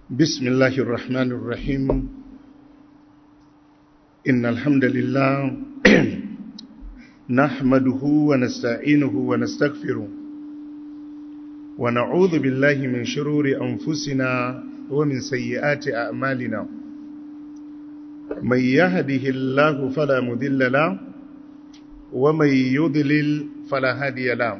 بسم الله الرحمن الرحيم إن الحمد لله نحمده ونستعينه ونستغفره ونعوذ بالله من شرور أنفسنا ومن سيئات أعمالنا من يهده الله فلا مذل له ومن يضلل فلا هادي له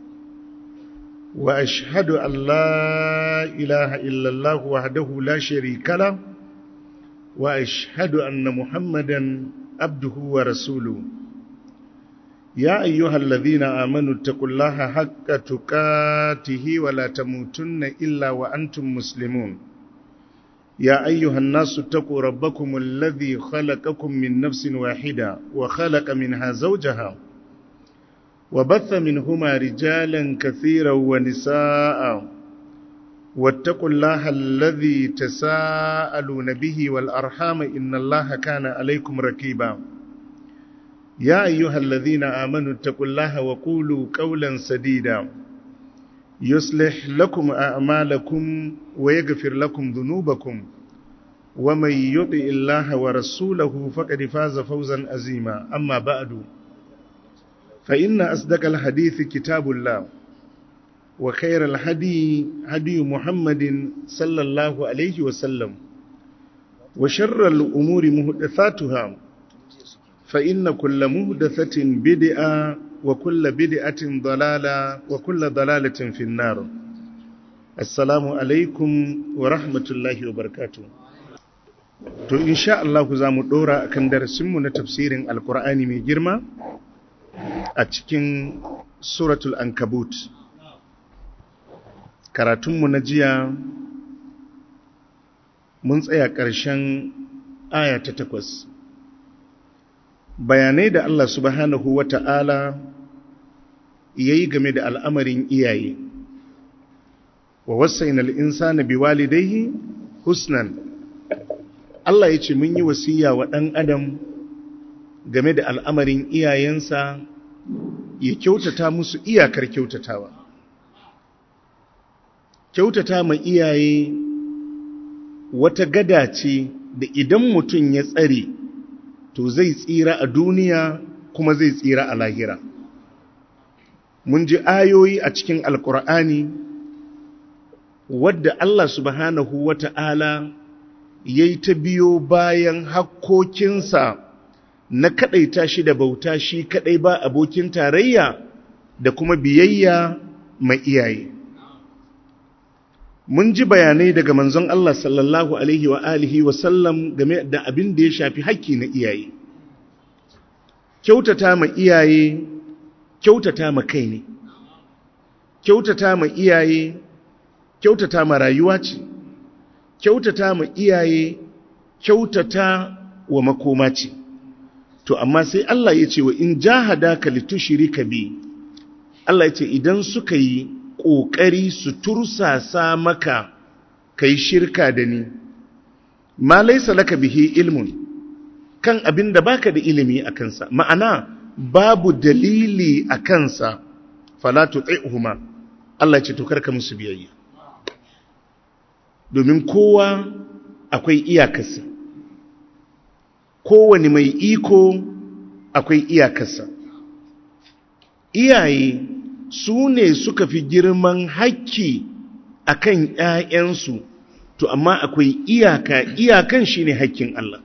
وأشهد أن لا إله إلا الله وحده لا شريك له وأشهد أن محمدا عبده ورسوله يا أيها الذين آمنوا اتقوا الله حق تقاته ولا تموتن إلا وأنتم مسلمون يا أيها الناس اتقوا ربكم الذي خلقكم من نفس واحدة وخلق منها زوجها وبث منهما رجالا كثيرا ونساء واتقوا الله الذي تساءلون به والأرحام إن الله كان عليكم ركيبا يا أيها الذين آمنوا اتقوا الله وقولوا قولا سديدا يصلح لكم أعمالكم ويغفر لكم ذنوبكم ومن يطع الله ورسوله فقد فاز فوزا عظيما أما بعد فإن أصدق الحديث كتاب الله وخير الهدي هدي محمد صلى الله عليه وسلم وشر الأمور مهدثاتها فإن كل مهدثة بدعة وكل بدعة ضلالة وكل ضلالة في النار السلام عليكم ورحمة الله وبركاته to insha Allah za mu dora akan darasinmu na tafsirin alkur'ani mai girma a cikin suratul ankabut karatunmu na jiya mun tsaya ƙarshen aya ta takwas bayanai da Allah subhanahu wa ta'ala ya yi game da al'amarin iyaye wa wasain al'insa na biwalidaihi husnan Allah ya ce mun yi wasiya wa ɗan adam game da al'amarin iyayensa ya kyautata musu iyakar kyautatawa kyautata ma iyaye wata gada ce da idan mutum ya tsare to zai tsira a duniya kuma zai tsira a lahira mun ji ayoyi a cikin alkur'ani wadda Allah subhanahu wata'ala ya yi ta biyo bayan hakkokinsa na kaɗaita shi da bauta shi kaɗai ba abokin tarayya da kuma biyayya mai iyaye mun ji bayanai daga manzon Allah sallallahu alaihi wa alihi wa sallam game da abin da ya shafi haƙƙi na iyaye kyautata ma iyaye kyautata ma kai ne kyautata ma iyaye kyautata ma rayuwa ce kyautata ma iyaye kyautata wa makoma ce to amma sai Allah ya ce wa in jahadaka litushrika bi Allah ya ce idan suka yi ƙoƙari su tursasa maka kai shirka da ni ma laisa laka bihi ilmun kan abin da baka da ilimi a kansa ma'ana babu dalili a kansa fala tuti'huma Allah ya ce to karka musu biyayya domin kowa akwai iyakarsa kowane mai iko akwai iyakarsa iyaye su ne suka fi girman hakki a kan ‘ya'yansu, to amma akwai iyaka, iyakan shi ne hakkin Allah.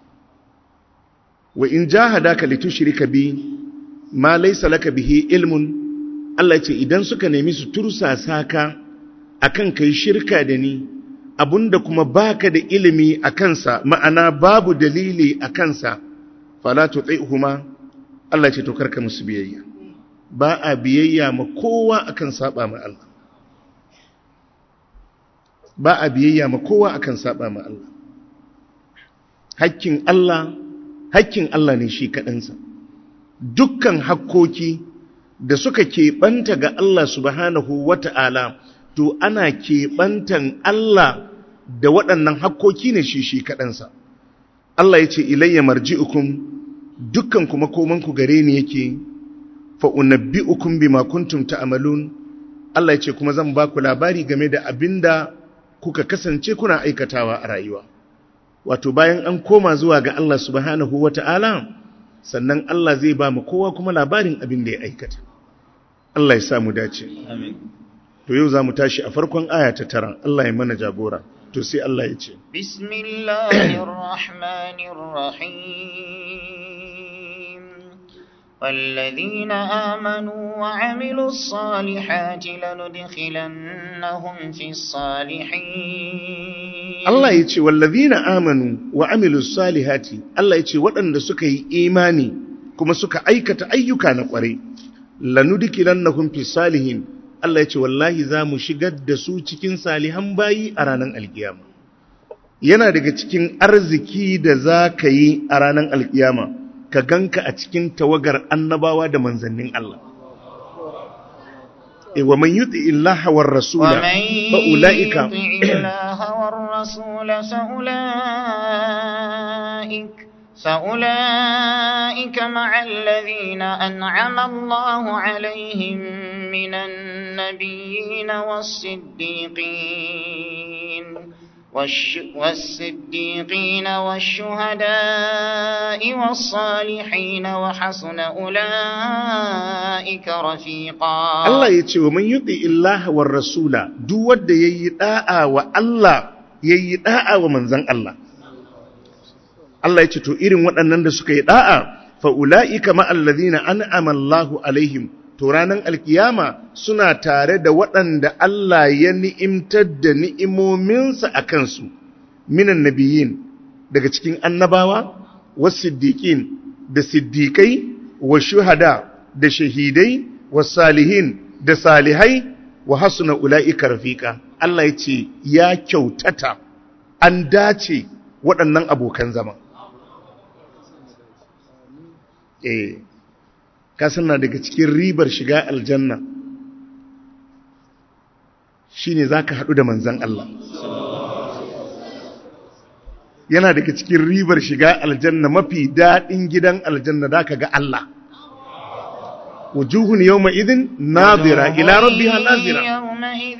Wa in ja hada ka litu shirika bi, ma laisa laka bihi ilmun, Allah ce idan suka nemi su tursasa ka a kan kai shirka da ni, abunda kuma baka da ilimi a kansa, ma'ana babu dalili a kansa, falatu huma Allah ce to karka musu biyayya. ba a biyayya ma kowa akan saba ma Allah ba a biyayya ma kowa akan saba ma Allah hakkin Allah hakkin Allah ne shi kaɗansa dukkan hakkoki da suka keɓanta ga Allah subhanahu wata'ala to ana keɓantan Allah da waɗannan hakkoki ne shi shi kaɗansa Allah ya ce ilayya marji'ukum dukkan kuma komanku gare ni yake fa'unabbi'ukum bima kuntum ta'malun Allah ya ce kuma zan ba ku labari game da abinda kuka kasance kuna aikatawa a rayuwa wato bayan an koma zuwa ga Allah subhanahu wata'ala sannan Allah zai ba mu kowa kuma labarin abin da ya aikata Allah ya sa mu dace amin to yau za mu tashi a farkon aya ta tara Allah ya mana jagora to sai Allah ya ce bismillahir rahmanir rahim والذين آمنوا وعملوا الصالحات لندخلنهم في الصالحين Allah ya ce wallazina amanu wa amilus salihati Allah ya ce waɗanda suka yi imani kuma suka aikata ayyuka na ƙwarai lanudkilannahum fi salihin Allah ya ce wallahi za mu shigar da su cikin salihan bayi a ranar alkiyama yana daga cikin arziki da za ka yi a ranar alkiyama ka ganka a cikin tawagar annabawa da manzannin Allah e wa man yuti illaha war rasula fa ulaika الله والرسول فأولئك فأولئك مع الذين أنعم الله عليهم من النبيين والصديقين والش والصديقين والشهداء والصالحين وحسن أولئك رفيقا Allah ya ce wa man yuti illaha war rasula duk wanda yayi da'a wa Allah yayi da'a wa manzon Allah Allah ya ce to irin waɗannan da suka yi da'a fa ulaika ma alladhina an'ama Allahu alaihim to ranan alkiyama suna tare da waɗanda Allah ya ni'imtar da ni'imominsa a kansu minan nabiyin daga cikin annabawa wasiddiqin da siddiqai wa shuhada da shahidai wa salihin da salihai wa hasuna ula'ika rafiqa Allah ya ce ya kyautata an dace waɗannan abokan zama eh kasan na daga cikin ribar shiga aljanna shine zaka haɗu da manzan Allah yana daga cikin ribar shiga aljanna mafi daɗin gidan aljanna da ka ga Allah wujuhun yawma idin nadira ila rabbiha nazira يومئذ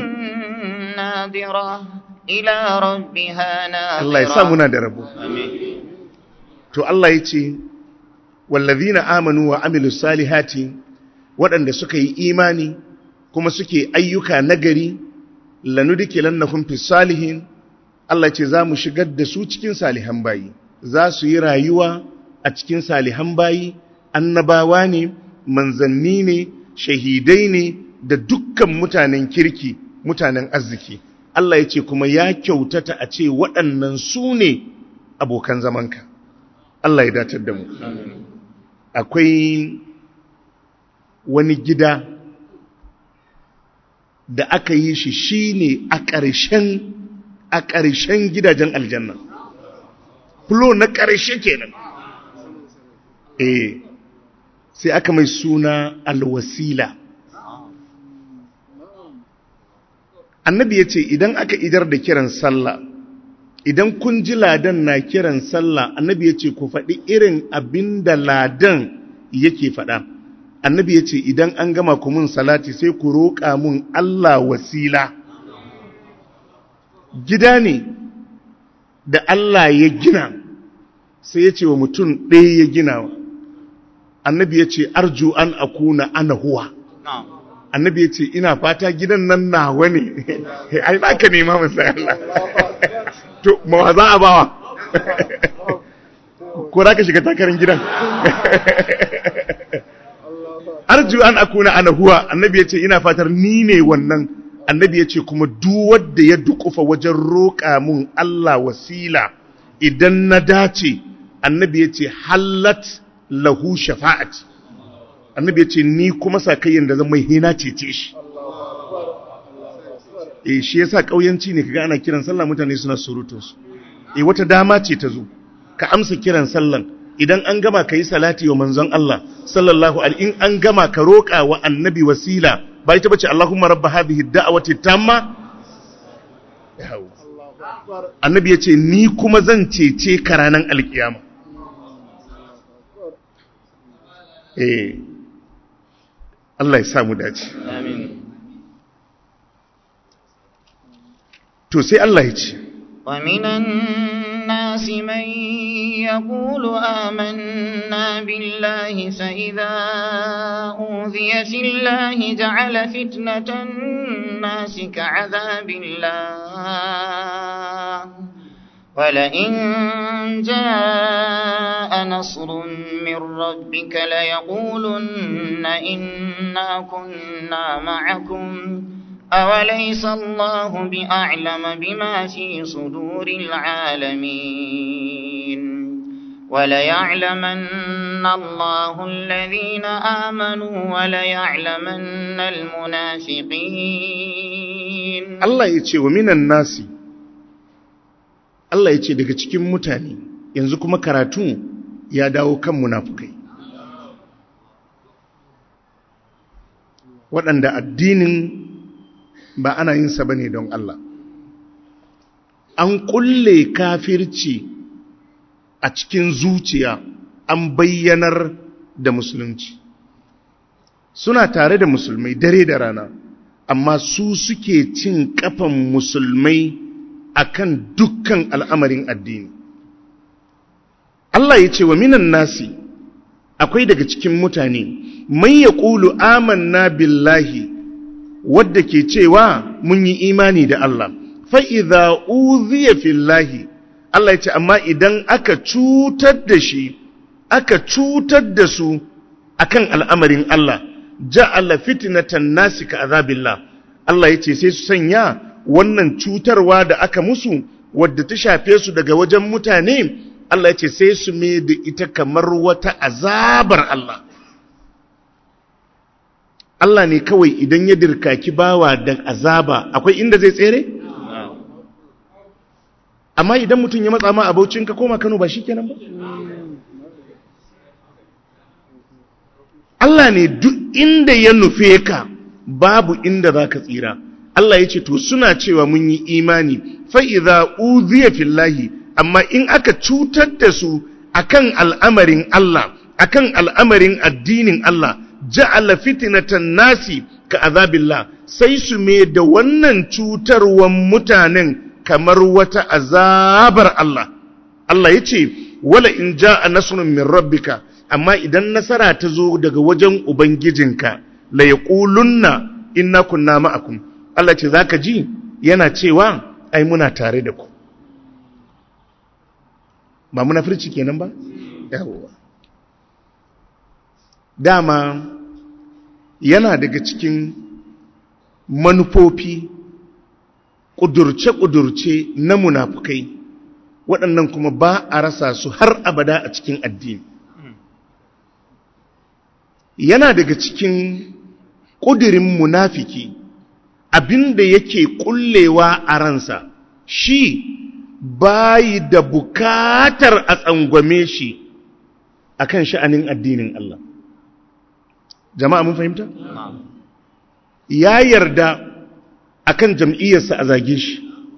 ناظرة إلى ربها ناظرة Allah ya sa muna da rabo آمين to Allah ya ce wallazina amanu wa amilus salihati waɗanda suka yi imani kuma suke ayyuka nagari lanudkilannahum fis salihin Allah ce za mu shigar da su cikin salihan bayi za su yi rayuwa a cikin salihan bayi annabawa ne manzanni ne shahidai ne da dukkan mutanen kirki mutanen arziki Allah ya ce kuma ya kyautata a ce waɗannan su ne abokan zamanka Allah ya datar da mu akwai wani gida da aka yi shi shine a ƙarshen a ƙarshen gidajen aljanna fulo na ƙarshe kenan eh sai aka mai suna alwasila annabi ya ce idan aka idar da kiran sallah idan kun ji ladan na kiran sallah annabi ya ce ku faɗi irin abin da ladan yake faɗa annabi ya ce idan an gama ku mun salati sai ku roƙa mun Allah wasila gida ne da Allah ya gina sai ya ce wa mutum ɗaya ya gina annabi ya ce arju an akuna ana huwa نعم annabi ya ce ina fata gidan nan nawa ne ai ba ka nema musa Allah to mawa za a bawa ko za ka shiga takarar gidan arju an akuna ana huwa annabi ya ce ina fatar ni ne wannan annabi ya ce kuma duk wanda ya dukufa wajen roƙa mun Allah wasila idan na dace annabi ya ce hallat lahu shafa'ati annabi ya ce ni kuma sakayyan da zan mai hina cece shi eh shi yasa kauyanci ne kaga ana kiran sallah mutane suna surutun su eh wata dama ce ta zo ka amsa kiran sallan idan an gama kai salati wa manzon Allah sallallahu alaihi in an gama ka roƙa wa annabi wasila ba ita bace Allahumma rabb hadhihi ad-da'wati tamma Yawo. annabi ya ce ni kuma zan cece ka ranar alkiyama eh Allah ya samu dace آمين to sai Allah ya ce ومن الناس من يقول آمنا بالله فإذا أوذي في الله جعل فتنة الناس كعذاب الله ولئن جاء نصر من ربك ليقولن إنا كنا معكم أوليس الله بأعلم بما في صدور العالمين وليعلمن الله الذين آمنوا وليعلمن المنافقين Allah ya ce wa minan nasi Allah ya ce daga cikin mutane yanzu kuma karatu ya dawo kan munafukai waɗanda addinin ba ana yin sa bane don Allah an kulle kafirci a cikin zuciya an bayyanar da musulunci suna tare da musulmai dare da rana amma su suke cin kafan musulmai akan dukkan al'amarin addini Allah ya ce wa minan nasi akwai daga cikin mutane mai ya ƙulu amanna billahi wadda ke cewa mun yi imani da Allah fa'iza uziya fillahi Allah ya ce amma idan aka cutar da shi aka cutar da su akan al'amarin Allah ja'ala fitnatan nasi ka azabillah Allah ya ce sai su sanya wannan cutarwa da aka musu wadda ta shafe su daga wajen mutane Allah ya ce sai su mai da ita kamar wata azabar Allah Allah ne kawai idan ya dirkaki bawa da azaba akwai inda zai tsere? Amma idan mutum ya matsa ma abocin ka koma Kano ba shi kenan ba? Allah ne duk inda ya nufe ka babu inda za ka tsira. Allah ya ce, To, suna cewa mun yi imani, fa'iza uziya fillahi, amma in aka cutar da su akan al'amarin Allah, akan al'amarin addinin Allah, ja'ala fitnatan nasi ka azabillah sai su me da wannan cutarwan mutanen kamar wata azabar Allah Allah yace wala in ja'a nasrun min rabbika amma idan nasara ta zo daga wajen ubangijinka la yaqulunna inna kunna ma'akum Allah ce zaka ji yana cewa ai muna tare da ku ba munafirci kenan ba yawa dama yana daga cikin manufofi ƙudurce-ƙudurce na munafukai waɗannan kuma ba a rasa su har abada a cikin addini yana daga cikin ƙudurin munafiki abinda yake ƙullewa a ransa shi bayi da bukatar a tsangwame shi akan sha'anin addinin Allah jama'a mun fahimta? ya yarda akan jam'iyyarsa a zage shi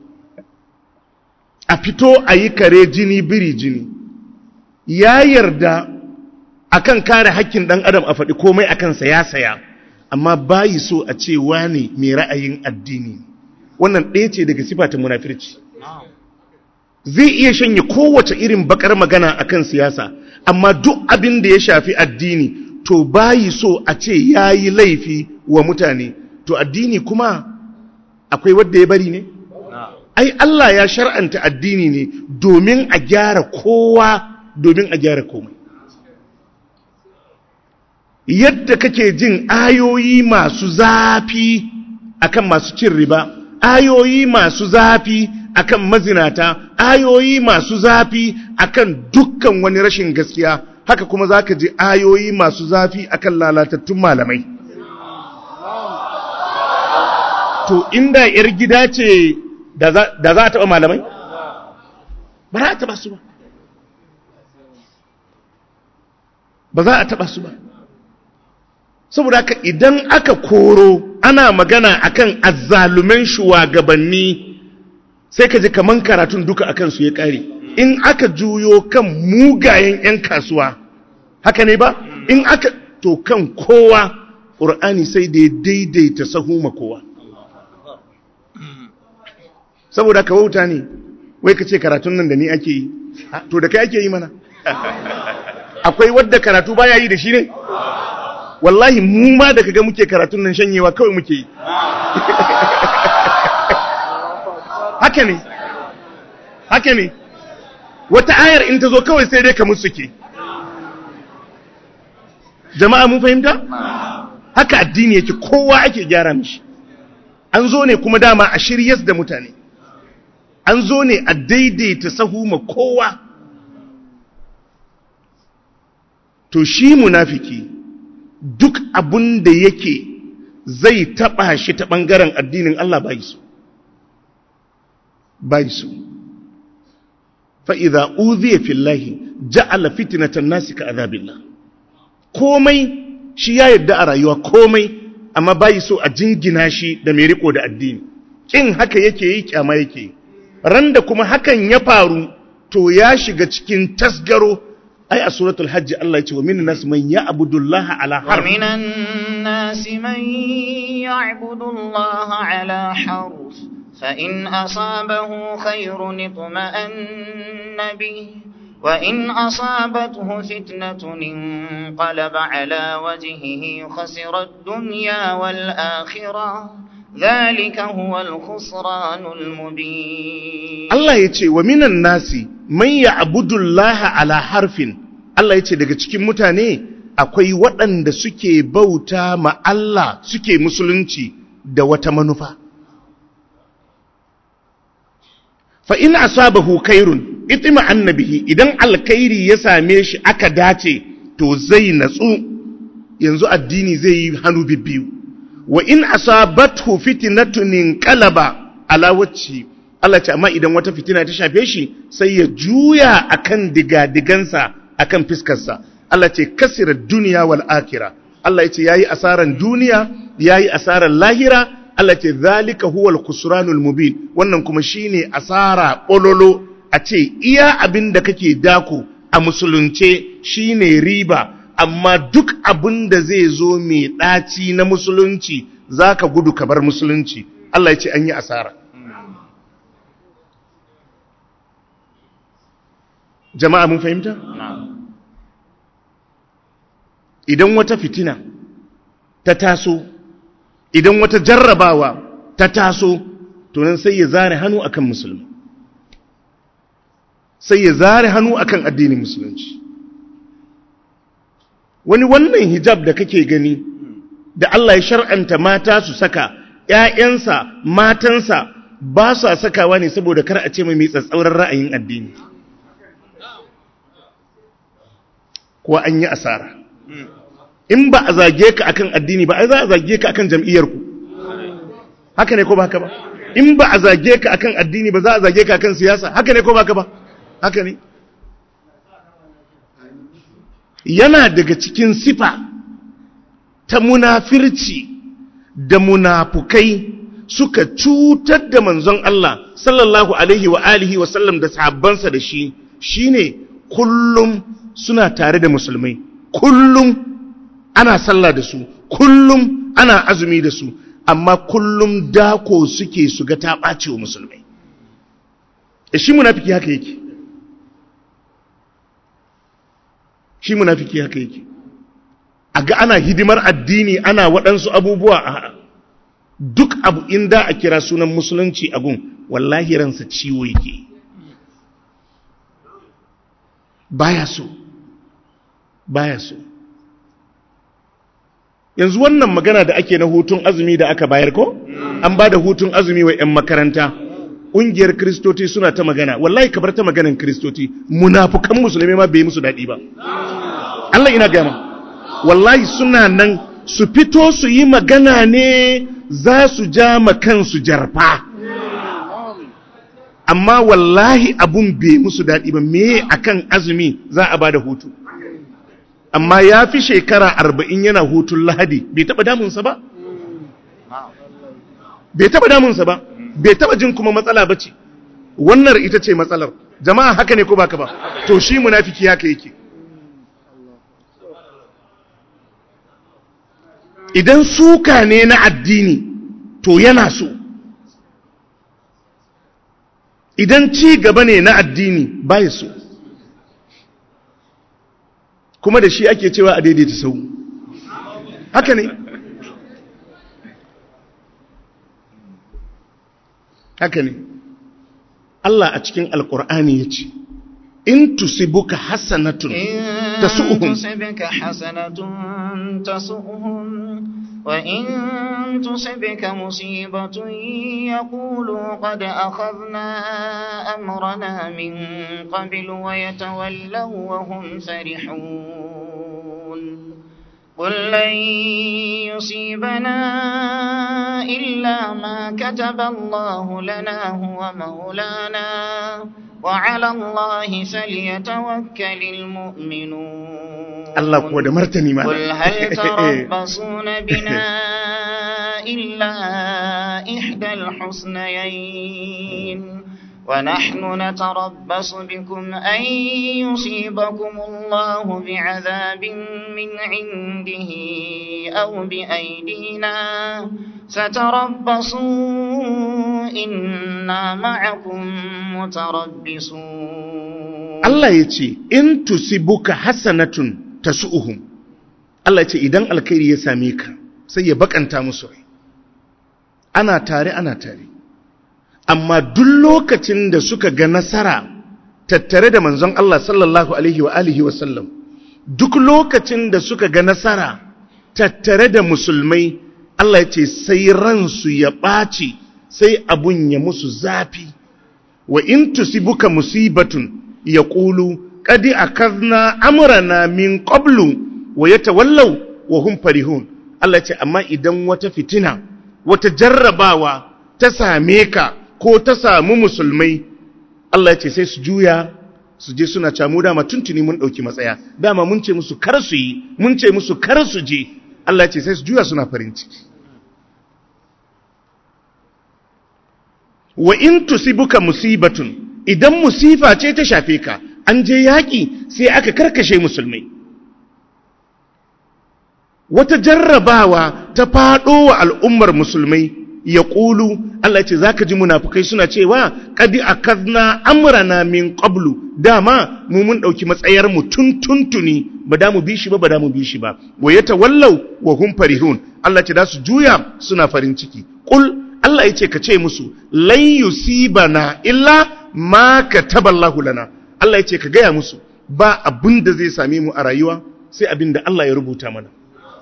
a fito a yi kare jini biri jini ya yarda akan kare hakkin ɗan adam a faɗi komai a kansa ya saya amma bayi so a ce wane mai ra'ayin addini wannan ɗaya ce daga sifata munafirci zai iya shanye kowace irin bakar magana akan siyasa amma duk abin da ya shafi addini to bayi so a ce ya yi laifi wa mutane to addini kuma akwai wadda ya bari ne? ai Allah ya shar'anta addini ne domin a gyara kowa domin a gyara komai yadda kake jin ayoyi masu zafi akan masu cin riba ayoyi masu zafi akan mazinata ayoyi masu zafi akan dukkan wani rashin gaskiya haka kuma za ka ji ayoyi masu zafi akan lalatattun malamai to inda yar gida ce da za a taɓa malamai ba za a taɓa su ba ba za a taɓa su ba saboda haka idan aka koro ana magana akan azzalumen shugabanni sai ka ji kaman karatun duka akan su ya ƙare in aka juyo kan mugayen 'yan kasuwa haka ne ba in aka to kan kowa ƙur'ani sai da ya daidaita sahu ma kowa saboda ka wauta ne wai ka ce karatun nan da ni ake yi to da kai ake yi mana akwai wadda karatu baya yi da shi ne wallahi mu ma da kaga muke karatun nan shanyewa kawai muke yi haka ne haka ne wata ayar in ta zo kawai sai dai ka musuke jama'a mun fahimta haka addini yake kowa ake gyara mishi an zo ne kuma dama a shiryas da mutane an zo ne a daidaita sahu ma kowa to shi munafiki duk abun da yake zai taba shi ta bangaren addinin Allah bai su bai su fa idza udhiya fillahi ja'ala fitnatan nasi ka azabillah komai shi ya yarda a rayuwa komai amma bai so a jingina shi da mai riko da addini kin haka yake yi kyama yake yi randa kuma hakan ya faru to ya shiga cikin tasgaro ai a suratul hajji Allah ya ce wa minan nas man ya'budu Allah ala harf ومن الناس من يعبد الله على حرف فإن أصابه خير اطمأن به وإن أصابته فتنة انقلب على وجهه خسر الدنيا والآخرة ذلك هو الخسران المبين Allah ya ce wa minan nasi man ya'budu Allah ala harfin Allah ya ce daga cikin mutane akwai waɗanda suke bauta ma Allah suke musulunci da wata manufa fa in asabahu khairun itima annabihi idan alkhairi ya same shi aka dace to zai natsu yanzu addini zai yi hannu bibbiyu wa in asabathu fitnatun inqalaba ala wajhi Allah ce amma idan wata fitina ta shafe shi sai ya juya akan digadigansa akan fiskarsa Allah ce kasira duniya wal akhirah Allah ya ce yayi asaran duniya yayi asaran lahira Allah ce zalika huwal khusranul mubin wannan kuma shine asara ololo a ce iya abin da kake dako a musulunce shine riba amma duk abin da zai zo mai ɗaci na musulunci zaka gudu ka bar musulunci Allah ya ce an yi asara jama'a mun fahimta idan wata fitina ta taso idan wata jarrabawa ta taso to nan sai ya zare hannu akan musulmi sai ya zare hannu akan addinin musulunci wani wannan hijab da kake gani da Allah ya shar'anta mata su saka ƴaƴansa matansa ba su sakawa ne saboda kar a ce mai tsatsauran ra'ayin addini kuwa an yi asara in ba a zage ka akan addini ba ai za a zage ka akan jam'iyyarku haka ne ko ba haka ba in ba a zage ka akan addini ba za a zage ka akan siyasa haka ne ko ba haka ba haka ne yana daga cikin sifa ta munafirci da munafukai suka cutar da manzon Allah sallallahu alaihi wa alihi wa sallam da sahabbansa da shi shine kullum suna tare da musulmai kullum ana sallah da su kullum ana azumi da su amma kullum dako suke su ga ta ɓace wa musulmai e shi munafiki haka yake shi munafiki haka yake a ga ana hidimar addini ana waɗansu abubuwa a duk abu inda a kira sunan musulunci a gun wallahi ransa ciwo yake baya so baya so yanzu wannan magana da ake na hutun azumi da aka bayar ko an ba da hutun azumi wa 'yan makaranta ƙungiyar kristoti suna ta magana wallahi kabar ta maganan kristoti munafukan musulmi ma bai musu daɗi ba Allah ina gama wallahi suna nan su fito su yi magana ne za su ja kansu jarfa amma wallahi abun bai musu daɗi ba me akan azumi za a ba da hutu amma ya fi shekara arba'in yana hutun lahadi bai taɓa damunsa ba bai taɓa damunsa ba bai taɓa jin kuma matsala ba ce wannan ita ce matsalar jama'a haka ne ko baka ba to shi munafiki haka yake idan suka ne na addini to yana so idan ci gaba ne na addini baya so kuma da shi ake cewa a daidaita sau haka ne haka ne Allah a cikin alkur'ani ya ce in tusibuka hasanatun tasu'uhum تصبك حسنة تسؤهم وإن تصبك مصيبة يقولوا قد أخذنا أمرنا من قبل ويتولوا وهم فرحون قل لن يصيبنا إلا ما كتب الله لنا هو مولانا وعلى الله فليتوكل المؤمنون Allah kuwa da martani ma قل هل تربصون بنا إلا إحدى الحسنيين ونحن نتربص بكم أن يصيبكم الله بعذاب من عنده أو بأيدينا فتربصوا إنا معكم متربصون Allah ya ce in tusibuka hasanatun tasu'uhum Allah ya ce idan alkhairi ya same ka sai ya bakanta musu rai ana tare ana tare amma duk lokacin da suka ga nasara tattare da manzon Allah sallallahu alaihi wa alihi wa sallam duk lokacin da suka ga nasara tattare da musulmai Allah ya ce sai ransu ya ɓaci sai abun ya musu zafi wa in tusibuka musibatun yaqulu qad akadna amrana min qablu wa yatawallaw wa hum farihun Allah ya ce amma idan wata fitina wata jarrabawa ta same ka ko ta samu musulmai Allah ya ce sai su juya su je suna camu dama tuntuni mun ɗauki matsaya dama mun ce musu kar su yi mun ce musu kar su je Allah ya ce sai su juya suna farin ciki wa in tusibuka musibatun idan musifa ce ta shafe ka an je yaƙi sai aka karkashe musulmai wata jarrabawa ta faɗo wa al'ummar musulmai ya ƙulu Allah ce za ka ji munafukai suna cewa ƙadi a kazna amurana min ƙablu dama mu mun ɗauki matsayarmu tun tuntuni ba da mu bi shi ba ba da mu bi shi ba wa ya tawallau wa hum farihun Allah ce da su juya suna farin ciki ƙul Allah ya ce ka ce musu lan yusibana illa ma kataballahu lana Allah ya ce ka gaya musu ba abin da zai same mu a rayuwa sai abin da Allah ya rubuta mana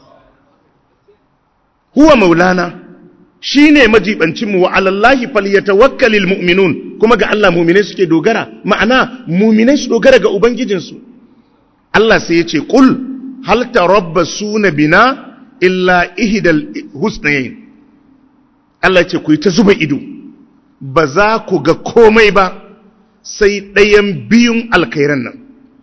huwa maulana shine majibancin mu wa alallahi falyatawakkalul mu'minun kuma ga Allah mu'minai suke dogara ma'ana mu'minai su dogara ga ubangijinsu Allah sai ya ce qul hal tarabbasuna bina illa ihdal husnayn Allah ce ku yi ta zuba ido ba za ku ga komai ba sai ɗayan biyun alkairan nan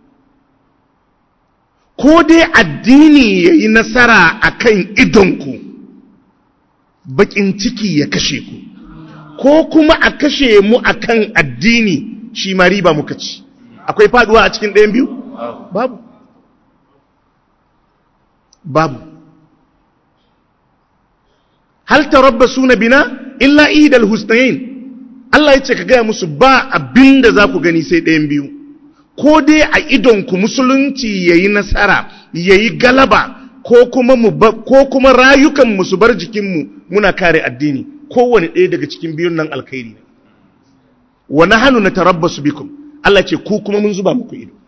ko dai addini ya yi nasara a kan idonku baƙin ciki ya kashe ku ko kuma a kashe mu a kan addini shi ma riba muka ci akwai faduwa a cikin ɗayan biyu? babu babu hal tarabbasu na bina illa idal husnayn Allah ya ce ka gaya musu ba abin da za ku gani sai ɗayan biyu ko dai a idonku musulunci ya yi nasara ya yi galaba ko kuma, mu ko kuma rayukanmu su bar jikinmu muna kare addini kowane ɗaya daga cikin biyun nan alkhairi ne wa nahanu natarabbasu bikum Allah ce ku kuma mun zuba muku ido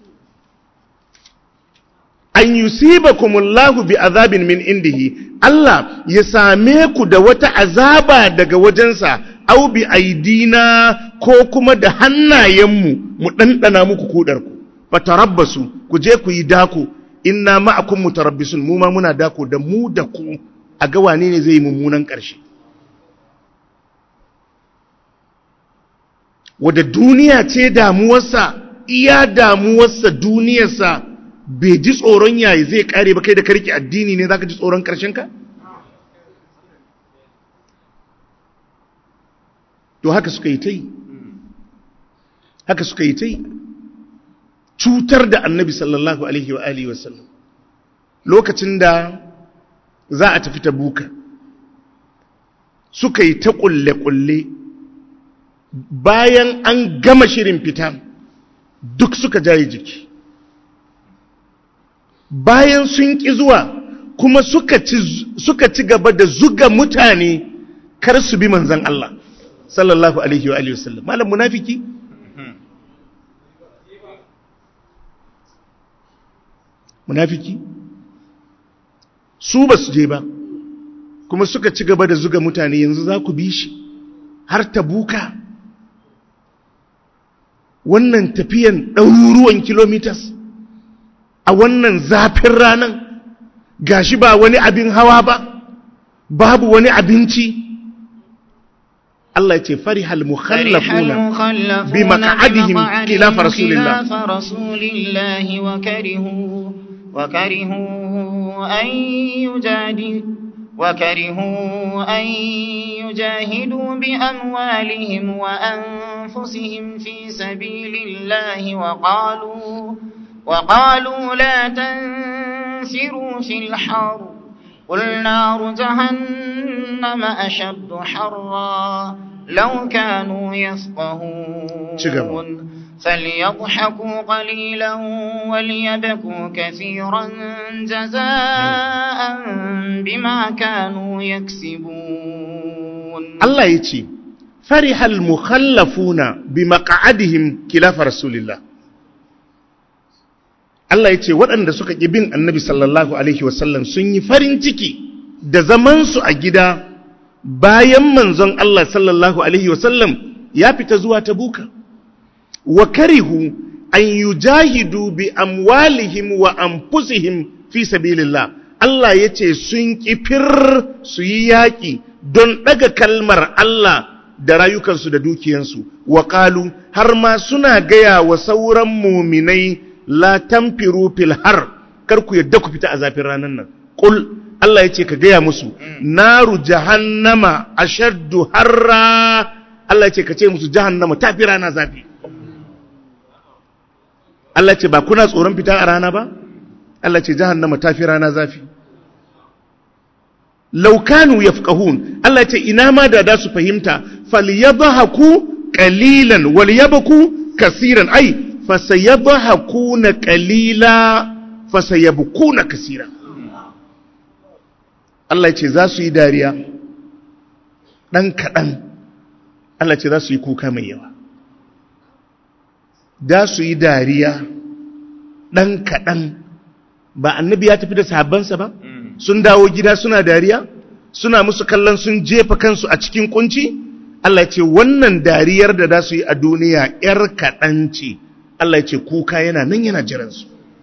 an yusibakumullahu bi azabin min indihi Allah ya same ku da wata azaba daga wajensa au bi aidina ko kuma da hannayenmu mu ɗanɗana muku kudarku fatarabbasu ku je ku yi dako inna ma'akum mutarabbisun mu ma muna dako da mu da ku a ga wane ne zai yi mummunan ƙarshe wadda duniya ce damuwarsa iya damuwarsa duniyarsa bai ji tsoron yayi zai kare ba kai da karki addini ne zaka ji tsoron ƙarshen ka to haka suka yi ta yi haka suka yi ta yi cutar da annabi sallallahu alaihi wa alihi wasallam lokacin da za a tafi ta buka suka yi ta kulle-kulle bayan an gama shirin fita duk suka jaye jiki bayan sun ƙi zuwa kuma suka ci, suka ci gaba da zuga mutane kar su bi manzan Allah sallallahu alaihi wa alihi wasallam malam munafiki munafiki su ba su je ba kuma suka ci gaba da zuga mutane yanzu za ku bi shi har ta buka wannan tafiyan ɗaruruwan kilomitas a wannan zafin ranan gashi ba wani abin hawa ba babu wani abinci Allah ya ce farihal mukhallafuna bi maq'adihim khilafa rasulillah خلاف رسول الله وكرهوا وكرهوا أن يجادل وكرهوا أن يجاهدوا بأموالهم وأنفسهم في سبيل الله وقالوا وقالوا لا تنفروا في الحر قل نار جهنم أشد حرا لو كانوا شكرا. يفقهون فليضحكوا قليلا وليبكوا كثيرا جزاء بما كانوا يكسبون Allah ya ce farihal mukhallafuna bi maq'adihim khilafa rasulillah Allah ya ce waɗanda suka ƙi bin annabi sallallahu alaihi wasallam sun yi farin ciki da zamansu a gida bayan manzon Allah sallallahu alaihi wasallam ya fita zuwa tabuka wa karihu an yujahidu bi amwalihim wa anfusihim fi sabilillah Allah ya ce sun kifir su yi yaƙi don ɗaga kalmar Allah da rayukansu da dukiyansu wa ƙalu har ma suna gaya wa sauran muminai la tamfiru fil har kar ku yadda ku fita a zafin ranar nan ƙul Allah ya ce ka gaya musu naru jahannama ashaddu harra Allah ya ce ka ce musu jahannama ta fi rana zafi Allah ce ba kuna tsoron fita a rana ba Allah ce jahannama ta fi rana zafi laukanu yafqahun Allah ce ina ma da da su fahimta falyadhaku qalilan walyabku kaseeran ai fasayadhakuna qalila fasayabkuna kaseeran Allah ce za su yi dariya dan kadan Allah ce za su yi kuka mai yawa da su yi dariya ɗan kaɗan ba annabi ya tafi da sahabbansa ba sun dawo gida suna dariya suna musu kallon sun jefa kansu a cikin kunci Allah ya ce wannan dariyar da za su yi a duniya ‘yar kaɗan ce Allah ya ce kuka yana nan yana jiransu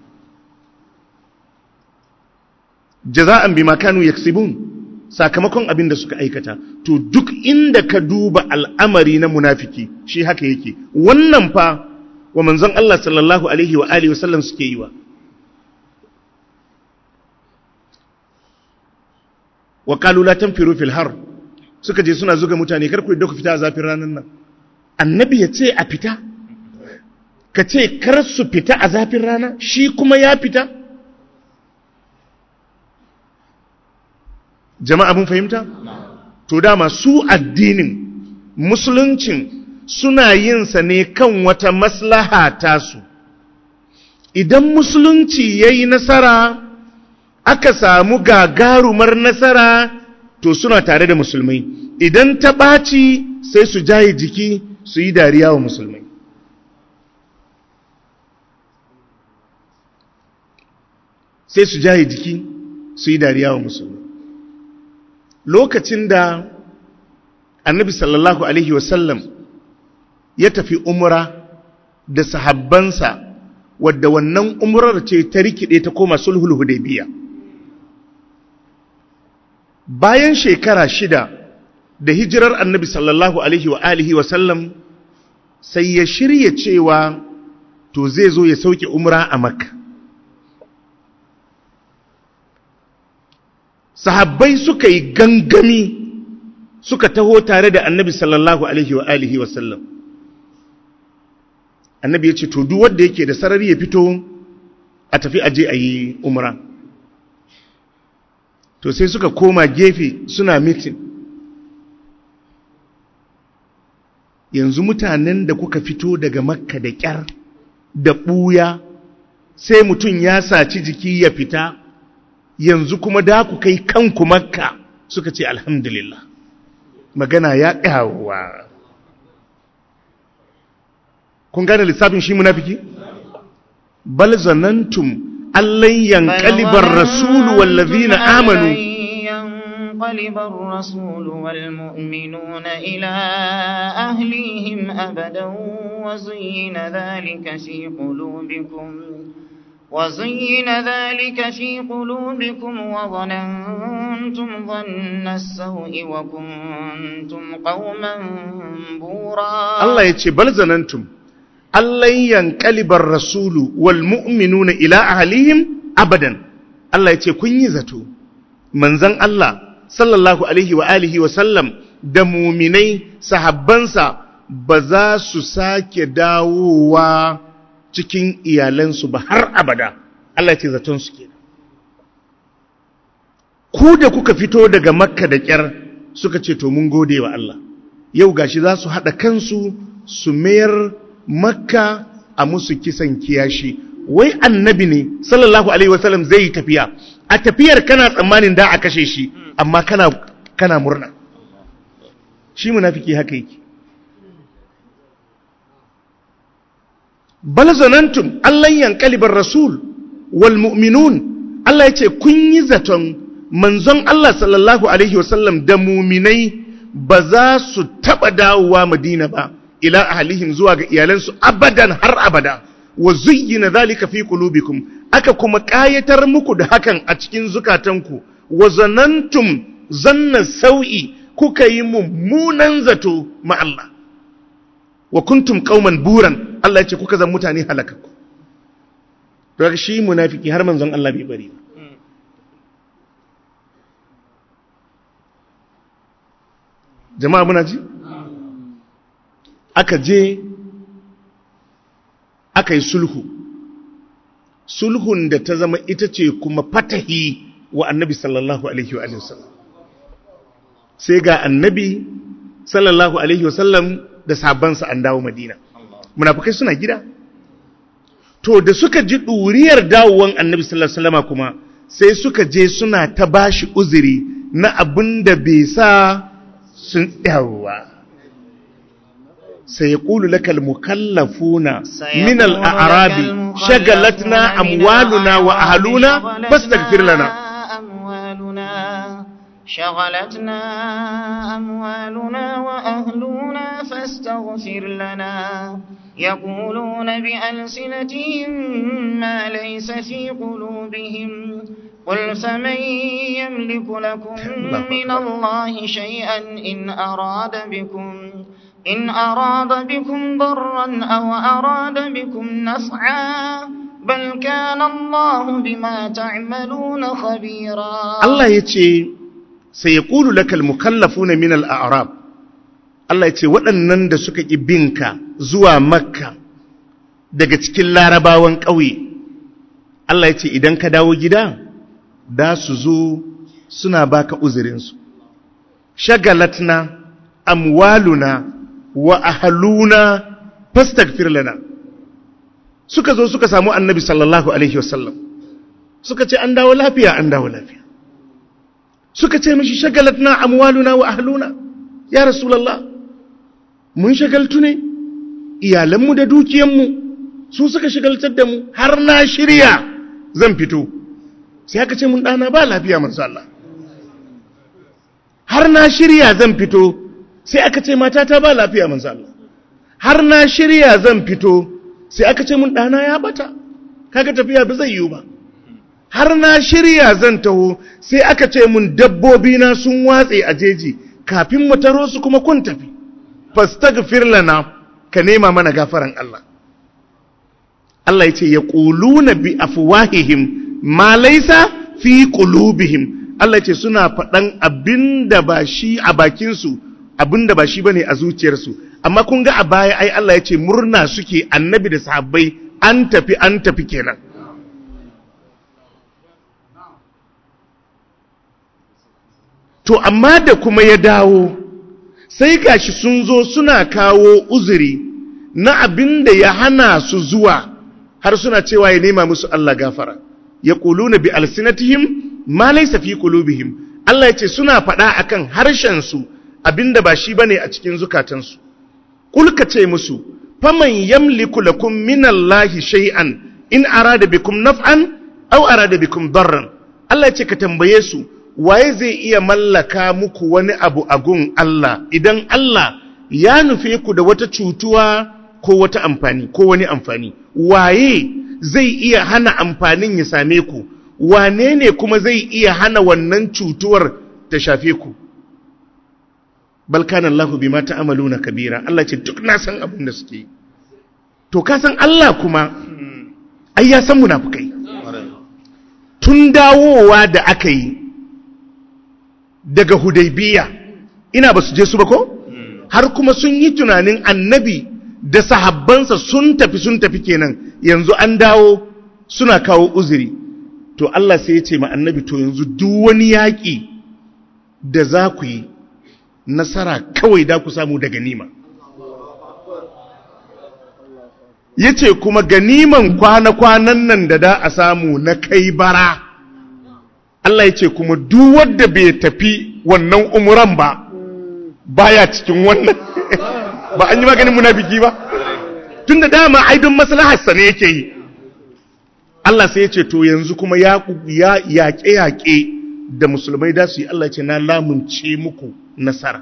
jaza'an bi makanu yaksibun sakamakon abin da suka aikata to duk inda ka duba al'amari na munafiki shi haka yake wannan fa wa manzon Allah sallallahu alaihi wa alihi wasallam suke yi wa wa qalu la tanfiru fil har suka je suna zuga mutane kar ku yadda ku fita a zafin ranar nan annabi ya ce a fita ka ce kar su fita a zafin rana shi kuma ya fita jama'a mun fahimta to dama su addinin musuluncin suna yin sa ne kan wata maslaha tasu idan musulunci ya yi nasara aka samu gagarumar nasara to suna tare da musulmai idan ta ɓaci sai su jaye jiki su yi dariya wa musulmai sai su jaye jiki su yi dariya wa musulmai lokacin da annabi sallallahu alaihi wasallam ya tafi umra da sahabbansa wadda wannan umrar ce ta rikide ta koma sulhul hudaybiya bayan shekara shida da hijirar annabi sallallahu alaihi wa alihi wa sallam sai ya shirya cewa to zai zo ya sauke umra a makka sahabbai suka yi gangami suka taho tare da annabi sallallahu alaihi wa alihi wa sallam annabi ya ce to duk wanda yake da sarari ya fito a tafi aje a yi umra to sai suka koma gefe suna mitin yanzu mutanen da kuka fito daga makka da ƙyar da ɓuya sai mutum ya saci jiki ya fita yanzu kuma da ku kai kanku makka suka ce alhamdulillah magana ya ƙawa kun gane lissafin shi munafiki bal zanantum allan yanqalibar rasulu wallazina amanu ينقلب الرسول والمؤمنون إلى أهليهم أبدا وزين ذلك في قلوبكم وزين ذلك في قلوبكم وظننتم ظن السوء وكنتم قوما بورا الله يتي بل ظننتم ألن ينقلب الرسول والمؤمنون إلى أهليهم أبدا الله يتي كن يزتو منزن الله sallallahu alaihi wa alihi wa sallam da muminai sahabbansa ba za su sake dawowa cikin iyalansu ba har abada Allah ce zaton su kenan ku da kuka fito daga makka da kyar suka ce to mun gode wa Allah yau gashi za su haɗa kansu su mayar makka a musu kisan kiyashi wai annabi ne sallallahu alaihi wasallam zai yi tafiya a tafiyar kana tsammanin da a kashe shi amma kana kana murna shi munafiki haka yake bal zanantum allan yanqalibar rasul wal mu'minun Allah yace kun yi zaton manzon Allah sallallahu alaihi wasallam da muminai ba za su taba dawowa Madina ba ila ahlihim zuwa ga iyalansu abadan har abada wa zuyyina zalika fi qulubikum aka kuma kayatar muku da hakan a cikin zukatanku wa zanantum zanna sau'i kuka yi mummunan zato ma Allah wa kuntum qauman buran Allah ya ce kuka zan mutane halakakku daga shi munafiki har manzon Allah bai bari ba jama'a muna ji aka je aka yi sulhu sulhun da ta zama ita ce kuma fatahi wa annabi sallallahu alaihi wa sallam sai ga annabi sallallahu alaihi wa sallam da sabansa an dawo madina munafukai suna gida to da suka ji ɗuriyar dawowan annabi sallallahu alaihi wasallama kuma sai suka je suna ta bashi uzuri na abin da bai sa sun yawa سيقول لك المكلفون من الأعراب شغلتنا أموالنا وأهلنا فاستغفر لنا أموالنا شغلتنا أموالنا وأهلنا فاستغفر لنا يقولون بألسنتهم ما ليس في قلوبهم قل فمن يملك لكم من الله شيئا إن أراد بكم إن أراد بكم ضرا أو أراد بكم نفعا بل كان الله بما تعملون خبيرا الله يتي سيقول لك المكلفون من الأعراب Allah ya ce waɗannan da suka ƙi binka zuwa makka daga cikin larabawan ƙauye Allah ya ce idan ka dawo gida da su zo suna baka uzurinsu shagalatna amwaluna wa ahaluna fastaghfir lana suka zo suka samu annabi sallallahu alaihi wasallam suka ce an dawo lafiya an dawo lafiya suka ce mishi shagalatna amwaluna wa ahluna ya rasulullah mun shagaltu ne iyalanmu da dukiyanmu su suka shagaltar da mu har na shirya zan fito sai aka ce mun dana ba lafiya manzo Allah har na shirya zan fito sai aka ce matata ba lafiya manzo Allah har na shirya zan fito sai aka ce mun dana ya bata kaga tafiya ba zai yiwu ba har na shirya zan taho sai aka ce mun dabbobi na sun watse a jeji kafin mu taro su kuma kun tafi fastaghfir lana ka nema mana gafaran Allah Allah yace yaquluna bi afwahihim ma laysa fi qulubihim Allah yace suna faɗan abinda ba shi a bakin su abinda ba shi bane a zuciyarsu amma kun ga a baya ai Allah yace murna suke annabi da sahabbai an tafi an tafi kenan to amma da kuma ya dawo sai gashi sun zo suna kawo uzuri na abin da ya hana su zuwa har suna cewa ya nema musu Allah gafara ya na bi alsinatihim ma laysa fi qulubihim Allah yace suna faɗa akan harshen su abinda ba shi bane a cikin zukatansu kulka ce musu faman yamliku lakum minallahi shay'an in arada bikum naf'an aw arada bikum darran Allah yace ka tambaye su waye zai iya mallaka muku wani abu a gun Allah idan Allah ya nufe ku da wata cutuwa ko wata amfani ko wani amfani waye zai iya hana amfanin ya same ku wane ne kuma zai iya hana wannan cutuwar ta shafe ku balkan Allah bima ta'maluna kabira Allah ce duk na san abin da suke to ka san Allah kuma ai ya san munafukai tun dawowa da aka yi daga hudaybiya ina ba su je su ba ko har kuma sun yi tunanin annabi da sahabbansa sun tafi sun tafi kenan yanzu an dawo suna kawo uzuri to Allah sai ya ce ma annabi to yanzu duk wani yaƙi da za ku yi nasara kawai da ku samu da ganima ya ce kuma ganiman kwana-kwanan nan da da a samu na kai bara Allah ya ce kuma duk wanda bai tafi wannan umuran ba baya cikin wannan ba an yi maganin munafiki ba tun da dama aidon maslaharsa ne yake yi Allah sai ya ce to yanzu kuma ya yaƙe-yaƙe da musulmai da su yi Allah ce na lamunce muku nasara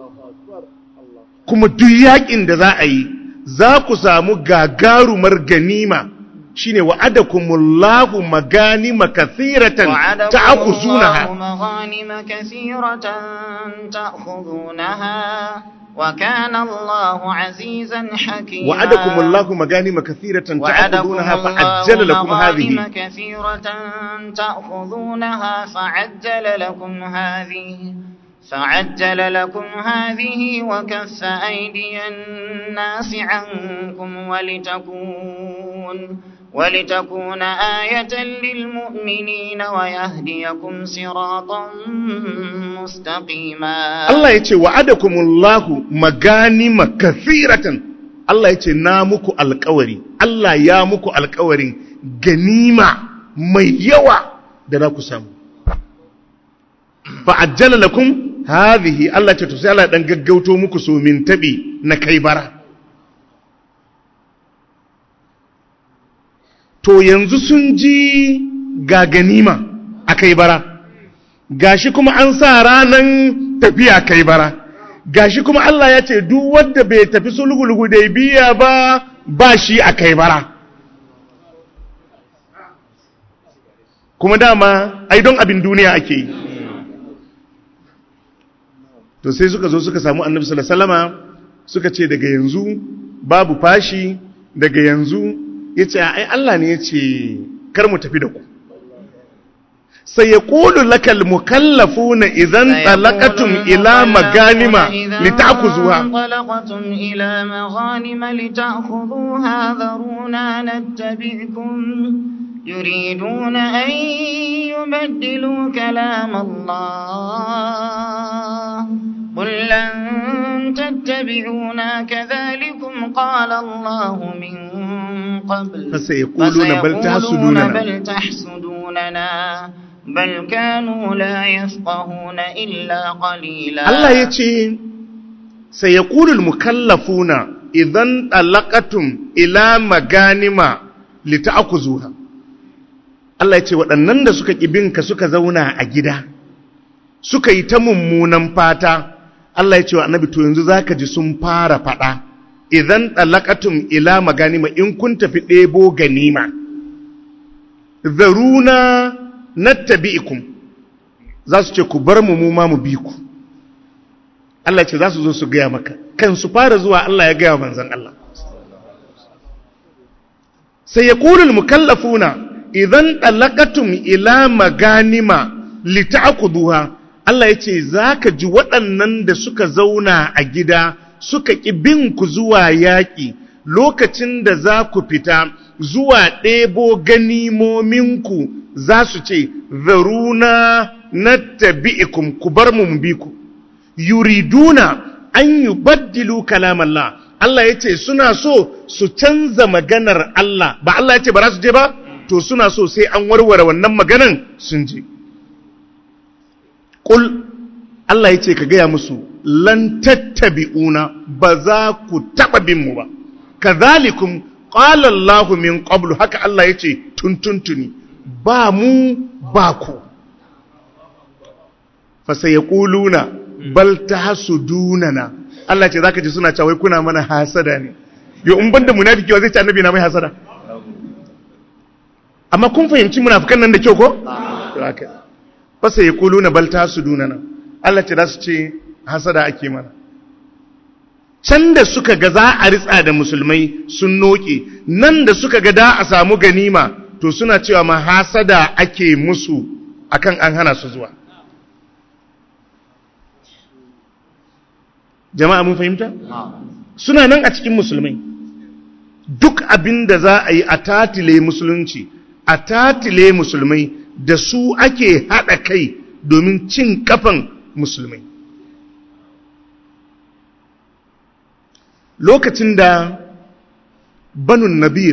kuma duk yaƙin da za a yi za ku samu gagarumar ganima shine wa'adakumullahu maganima kathiratan ta'khuzunaha maganima kathiratan ta'khuzunaha وكان الله عزيزا حكيما وعدكم الله مغانم كثيرة تأخذونها فعجل لكم هذه كثيرة تأخذونها فعجل لكم هذه فعجل لكم هذه وكف أيدي الناس عنكم ولتكون ولتكون آية للمؤمنين ويهديكم صراطا مستقيما الله يتي وعدكم الله مغانم كثيرة الله يتي نامكو القوري الله يامكو القوري غنيمة mai yawa da za ku samu fa'ajjala lakum hadhihi Allah ce to sai Allah dan gaggauto muku so min tabi na kai bara to yanzu sun ji ga ganima a kai bara gashi kuma an sa ranan tafiya kai bara gashi kuma Allah ya ce duk wanda bai tafi sulhul hudaybiya ba ba shi a kai bara kuma dama ai don abin duniya ake yi to sai suka zo suka samu annabi sallallahu alaihi wasallama suka ce daga yanzu babu fashi daga yanzu yace ai Allah ne yace kar mu tafi da ku sai ya qulu lakal mukallafuna idan talaqatum ila maganima litakuzuha انطلقتم إلى مغانم لتأخذوها ذرونا نتبعكم يريدون أن يبدلوا كلام الله قل لن تتبعونا كذلكم قال الله من قبل فسيقولون بل تحسدوننا بل تحسدوننا بل كانوا لا يفقهون إلا قليلا Allah ya ce sai ya ƙulul mukallafuna idan ɗalaƙatun ila maganima lita'akuzuha Allah ya ce waɗannan da suka ƙibinka suka zauna a gida suka yi ta mummunan fata Allah ya ce wa annabi to yanzu zaka ji sun fara faɗa idan ɗalaƙatun ila maganima in kun tafi ɗebo ganima zaruna nattabi'ikum za su ce ku bar mu mu ma mu bi ku Allah ce za su zo su gaya maka kan su fara zuwa Allah ya gaya manzan Allah sai ya ƙulul mukallafuna idan ɗalaƙatum ila maganima lita'akuduha Allah ya ce za ka ji waɗannan da suka zauna a gida suka ƙi bin ku zuwa yaƙi lokacin da za ku fita zuwa ɗebo ganimominku za su ce zaruna na tabi'ikum ku bar mu bi ku yuriduna an yubaddilu kalamallah Allah yace suna so su canza maganar Allah ba Allah yace ba za su je ba to suna so sai an warware wannan maganan sun je qul Allah yace ka gaya musu lan tattabi'una ba za ku taba bin mu ba kadhalikum qala Allahu min qablu haka Allah yace tuntuntuni ba mu ba ku fa sayaquluna bal tahsudunana Allah ce zaka ji suna cewa kuna mana hasada ne yo in banda munafiki zai ce annabi na mai hasada amma kun fahimci munafikan nan da kyau ko to haka fa sayaquluna bal tahsudunana Allah ce za su ce hasada ake mana can da suka ga za a ritsa da musulmai sun noke nan da suka ga da a samu ganima to suna cewa ma hasada ake musu akan an hana su zuwa jama'a mun fahimta suna nan a cikin musulmai duk abin da za a yi a tatile musulunci a tatile musulmai da su ake haɗa kai domin cin kafan musulmai lokacin da banun nabir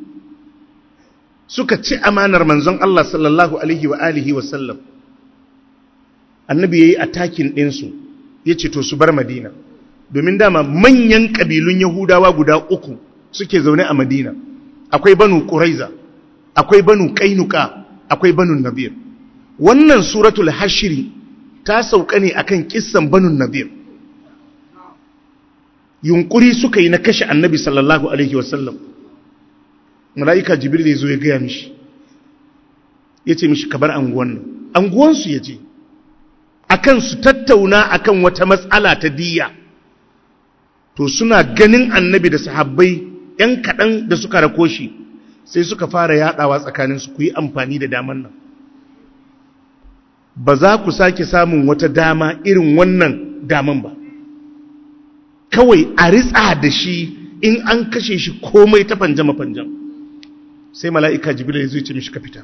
suka ci amanar manzon Allah sallallahu alaihi wa alihi wa sallam annabi yayi attacking ɗinsu yace to su bar madina domin dama manyan kabilun yahudawa guda uku suke zaune a madina akwai banu quraiza akwai banu kainuka akwai banu nabir wannan suratul hashri ta sauka ne akan kissan banu nabir yunkuri suka yi na kashe annabi sallallahu alaihi wasallam mala'ika jibril ya zo ya gaya mishi ya ce mishi kabar anguwan nan anguwansu ya je akan su tattauna akan wata matsala ta diya to suna ganin annabi da sahabbai ‘yan kaɗan da suka rako shi sai suka fara yaɗawa tsakaninsu ku yi amfani da daman nan ba za ku sake samun wata dama irin wannan daman ba kawai a ritsa da shi in an kashe shi komai ta fanjama-fanjam sai mala'ika jibril ya zai ce mishi ka fita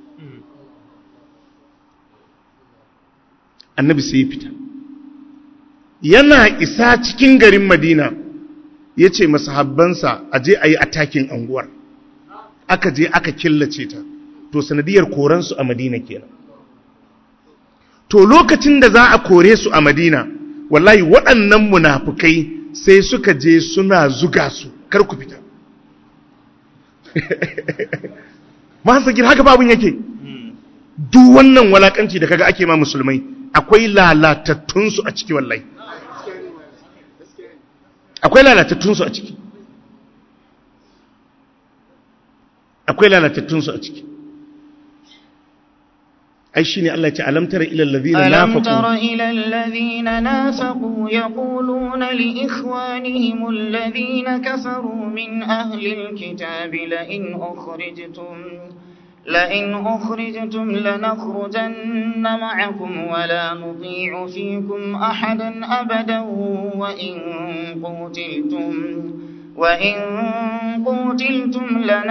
annabi sai ya fita yana isa cikin garin madina ya ce masahabbansa a je a yi atakin anguwar aka je aka killace ta to sanadiyar koransu a madina kenan to lokacin da za a kore su a madina wallahi waɗannan munafukai sai suka je suna zuga su kar ku fita mahasagir haka babin yake duk wannan walakanci da kaga ake ma musulmai akwai lalatattunsu a ciki wallahi akwai lalatattunsu a ciki akwai lalatattunsu a ciki ai shine Allah ya ce alam tara ila allazina ألم nafaqu تر إلى الذين نافقوا يقولون لإخوانهم الذين كفروا من أهل الكتاب لئن أخرجتم لئن أخرجتم لنخرجن معكم ولا نطيع فيكم أحدا أبدا وإن قتلتم وإن قتلتم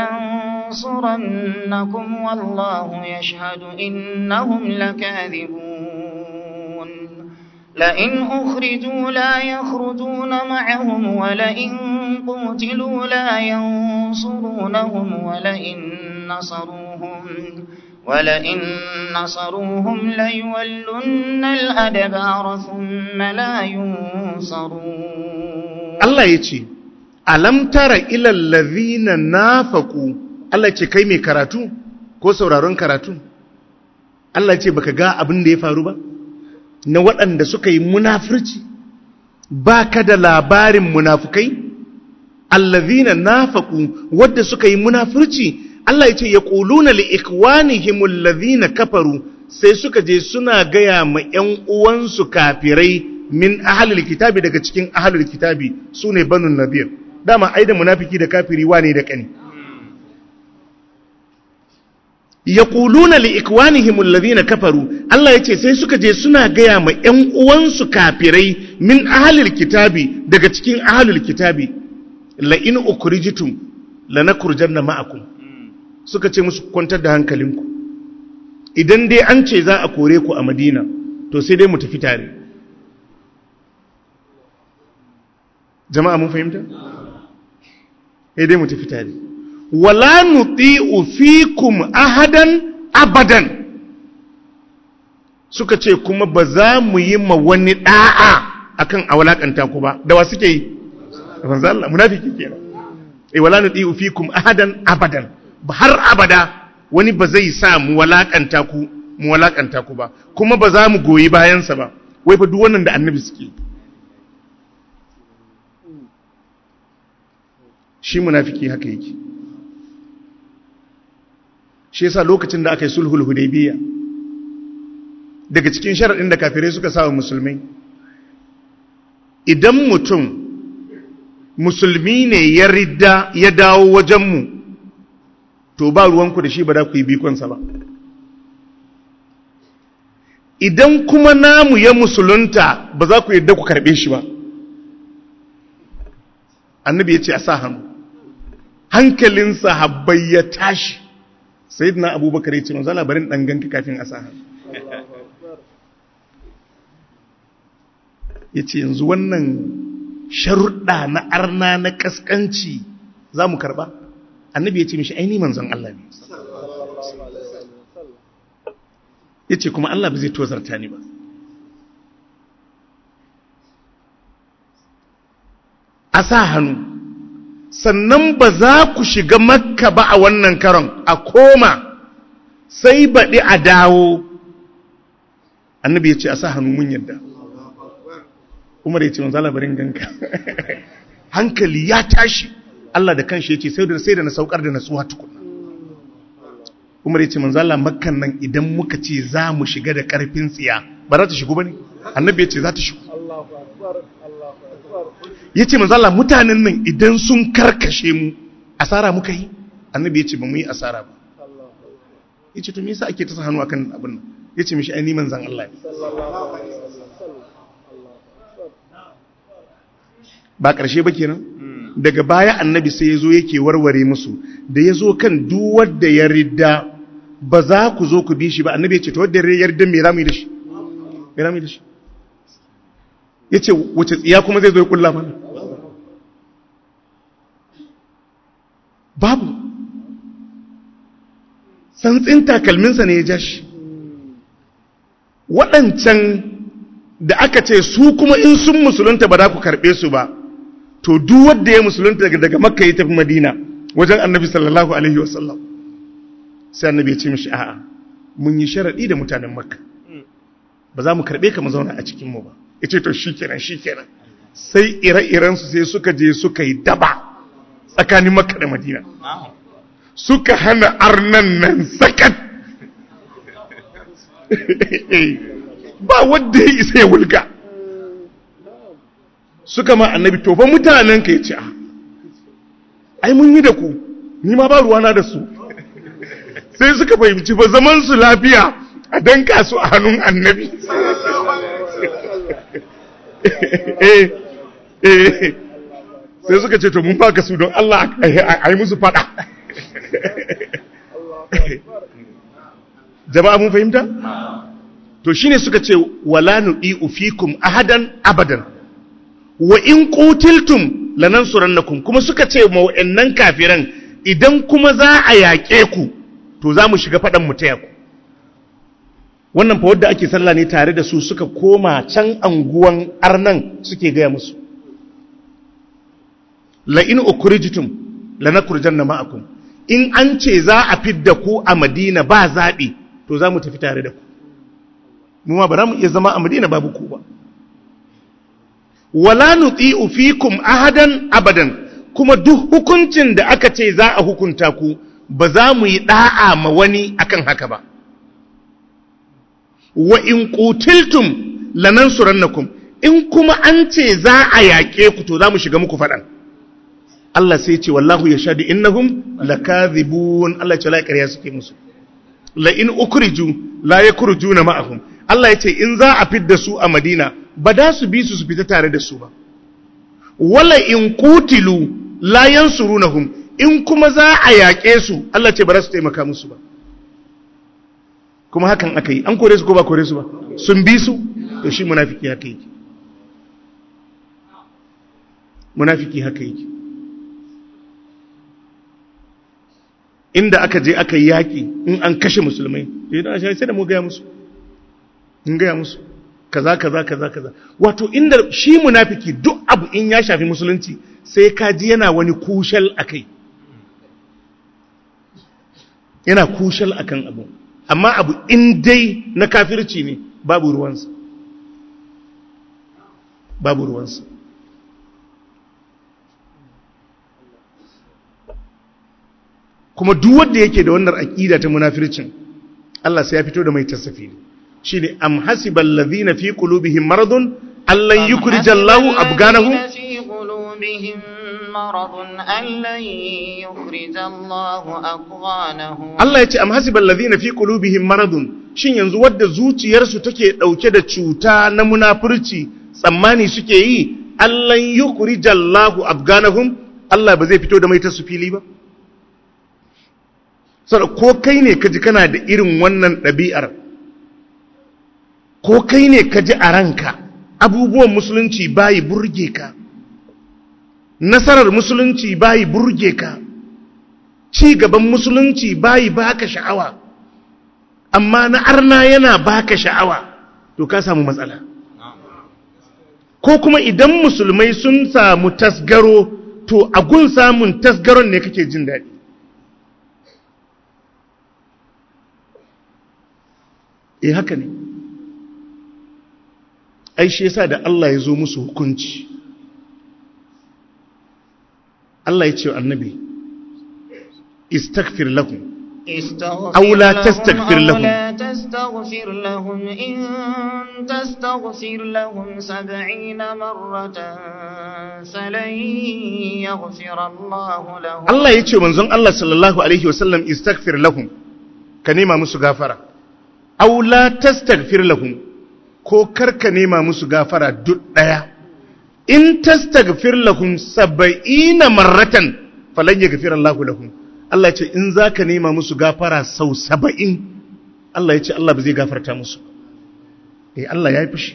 لننصرنكم والله يشهد إنهم لكاذبون لئن أخرجوا لا يخرجون معهم ولئن قتلوا لا ينصرونهم ولئن نصروهم ولئن نصروهم ليولن الأدبار ثم لا ينصرون Allah ya ce alam tara ila allazina nafaqu Allah ya ce kai mai karatu ko sauraron karatu Allah ya ce baka ga abin da ya faru ba na waɗanda suka yi munafurci baka da labarin munafukai allazina nafaqu wadda suka yi munafurci Allah ya ce yaquluna li ikwanihim allazina kafaru sai suka je suna gaya ma ƴan uwansu kafirai min ahlul kitabi daga cikin ahlul kitabi sune banu nadir dama ai da munafiki da kafiri wane da kani yaquluna li ikwanihim alladhina kafaru Allah yace sai suka je suna gaya ma ƴan uwansu kafirai min ahlul kitabi daga cikin ahlul kitabi la in ukrijitum lanakurjanna ma'akum suka ce musu kwantar da hankalinku idan dai an ce za a kore ku a Madina to sai dai mu tafi tare jama'a mun fahimta sai dai mu tafi tare wala nuti'u fikum ahadan abadan suka ce kuma ba za mu yi ma wani da'a akan a walakanta ku ba da wa suke yi manzo Allah munafiki kenan eh wala nuti'u fikum ahadan abadan har abada wani ba zai sa mu walakanta ku mu walakanta ku ba kuma ba za mu goyi bayansa ba wai fa duk wannan da annabi suke shi munafiki haka yake shi yasa lokacin da aka yi sulhul hudaybiya daga cikin sharadin da kafirai suka sa wa musulmai idan mutum musulmi ne ya ridda ya dawo wajenmu to ba ruwanku da shi ba da ku yi bikonsa ba idan kuma namu ya musulunta ba za ku yadda ku karɓe shi ba annabi ya ce a sa hannu hankalin sahabbai ya tashi sai na abubakar ya ce manzo labarin ɗan ganka kafin a sa hannu ya ce yanzu wannan sharuɗa na arna na ƙasƙanci za mu karɓa annabi ya ce mishi aini manzon Allah ne ya ce kuma Allah ba zai tozarta ni ba a sa hannu sannan ba za ku shiga makka ba a wannan karon a koma sai baɗi a dawo annabi ya ce a sa hannu mun yadda umar ya ce manzo labarin ganka hankali ya tashi Allah da kanshi ya ce sai da na saukar da natsuwa tukuna umar ya ce manzo Allah makkan nan idan muka ce za mu shiga da karfin tsiya ba za ta shigo bane annabi ya ce za ta shigo ya ce manzo Allah mutanen nan idan sun karkashe mu asara muka yi annabi ya ce ba mu yi asara ba ya ce to me yasa ake ta hannu akan abin nan ya ce mishi ai ni manzon Allah ne ba ƙarshe ba kenan daga baya annabi sai ya zo yake warware musu da ya zo kan duwar da ya ridda ba za ku zo ku bi shi ba annabi ya ce ta wadda ya ridda mai rami da shi mai rami da shi ya ce wace tsiya kuma zai zo ya kulla mana babu santsin takalminsa ne ya ja shi waɗancan da aka ce su kuma in sun musulunta ba za ku karɓe su ba to duk wanda ya musulunta daga daga makka ya tafi madina wajen annabi sallallahu alaihi wasallam sai annabi ya ce mishi a'a mun yi sharadi da mutanen makka ba za mu karbe ka mu zauna a cikin mu ba yace to shikenan shikenan sai ire-iren su sai suka je suka yi daba tsakanin makka da madina suka hana arnan nan sakat ba wanda ya isa ya wulga suka ma annabi to fa mutanen ka yace ai mun yi da ku ni ma ba ruwana da su sai suka fahimci ba zaman su lafiya a danka su a hannun annabi eh eh sai suka ce to mun baka su don Allah a yi musu fada jama'a mun fahimta to shine suka ce wala nudi'u fikum ahadan abadan wa in qutiltum lanansurannakum kuma suka ce ma wa'annan kafiran idan kuma za a yaƙe ku to za mu shiga faɗan mu taya ku wannan fa wadda ake sallah ne tare da su suka koma can anguwan arnan suke gaya musu la in ukrijtum lanakhrujanna ma'akum in an ce za a fidda ku a Madina ba zaɓi to za mu tafi tare da ku mu ma ba za mu iya zama a Madina babu ku ba wala nuti'u fikum ahadan abadan kuma duk hukuncin da aka ce za a hukunta ku ba za mu yi da'a ma wani akan haka ba wa in qutiltum lanansurannakum in kuma an ce za a yaƙe ku to za mu shiga muku faɗan Allah sai ce wallahu yashhadu innahum lakadhibun Allah ce la ƙarya suke musu la in ukriju la yakrujuna ma'ahum Allah ya ce in za a fidda su a Madina ba da su bi su su fita tare da su ba wala in kutilu la yansurunahum in kuma za a yaƙe su Allah ce ba za su taimaka musu ba kuma hakan aka yi an kore su ko ba kore su ba sun bi su to shi munafiki haka yake munafiki haka yake inda aka je aka yi yaƙi in an kashe musulmai idan a sai da mu gaya musu in gaya musu kaza kaza kaza kaza wato inda shi munafiki duk abu in ya shafi musulunci sai ka ji yana wani kushal akai yana kushal akan abu amma abu in dai na kafirci ne babu ruwansa babu ruwansa kuma duk wanda yake da wannan aqida ta munafircin Allah sai ya fito da mai tasafi shine am hasibal ladhina fi qulubihim maradun allan yukhrijallahu abganahum في قلوبهم مرض أن لن يخرج الله أضغانهم Allah ya ce am hasibal ladhina fi qulubihim maradun shin yanzu wadda zuciyarsu take dauke da cuta na munafurci tsammani suke yi allan yukhrijallahu abganahum Allah ba zai fito da mai tasu fili ba sada ko kai ne kaji kana da irin wannan ɗabi'ar ko kai ne kaji a ranka abubuwan musulunci bayi burge ka nasarar musulunci bayi burge ka ci gaban musulunci bayi baka sha'awa amma na arna yana baka sha'awa to ka samu matsala ko kuma idan musulmai sun samu tasgaro to a gun samun tasgaron ne kake jin daɗi eh haka ne ai shi yasa da Allah ya zo musu hukunci Allah ya ce wa annabi istaghfir lahum استغفر أو لا لهم تستغفر أو لهم. لا تستغفر لهم إن تستغفر لهم سبعين مرة فلن يغفر الله لهم Allah ya ce manzon Allah sallallahu alaihi wasallam istaghfir lahum ka nema musu gafara aw la tastaghfir lahum ko karka nema musu gafara duk daya in tastaghfir lahum 70 marratan falan yaghfir Allah lahum Allah ya ce in zaka nema musu gafara sau 70 Allah ya ce Allah ba zai gafarta musu eh Allah ya yi fushi